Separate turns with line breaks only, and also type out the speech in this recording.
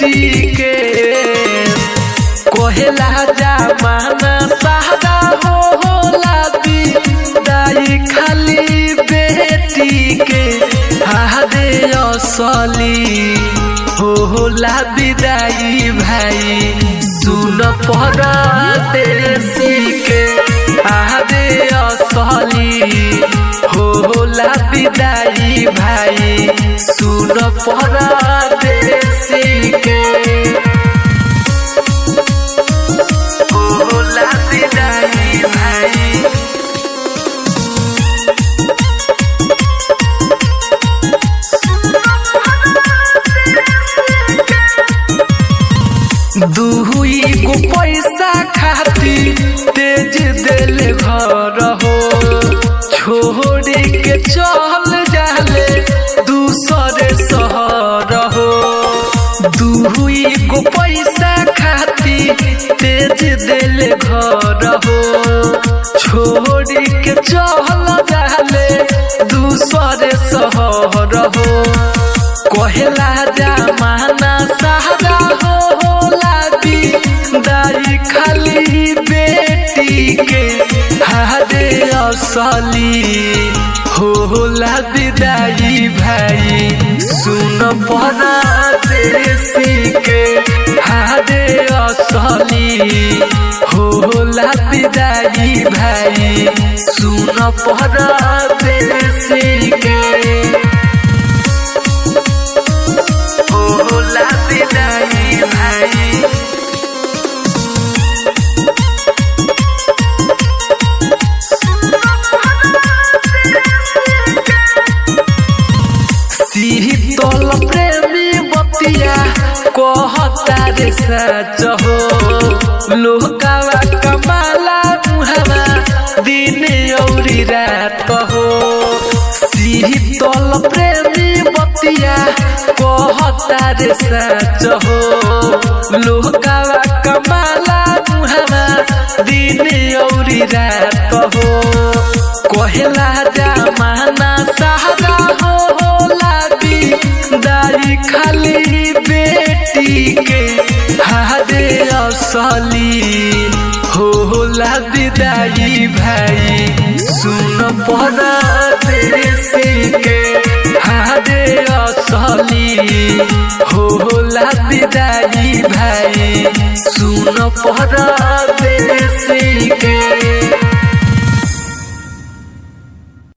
बेटी के कोहेला जमाना सादा हो होला दाई खाली बेटी के हादे असली हो होला विदाई भाई सुन पर देसी के आदे असली हो होला विदाई भाई सुन पर देसी के हो होला विदाई भाई दुई गो पैसा खाती तेज दिल घर हो छोड़ के चल जाले दूसरे शहर हो दुई गो पैसा खाती तेज दिल घर हो छोड़ के चल जाले दूसरे शहर हो कहला जमाना सहारा हो होला दाई खाली बेटी के हादे असली हो होला विदाई भाई सुन पना देसी के हादे असली हो होला विदाई भाई सुन पना देसी के होला विदाई भाई शीतल प्रेमी बतिया कहता रे सच हो लोकावा कमाला मुहावा दिन औरी रात हो शीतल प्रेमी बतिया कहता रे सच हो लोकावा कमाला मुहावा दिन औरी रात हो कहला जमाना सहारा हो होला दाई खाली बेटी के हादे असली हो होला विदाई भाई सुन पड़ा देसी के हादे असली हो होला विदाई भाई सुन पड़ा देसी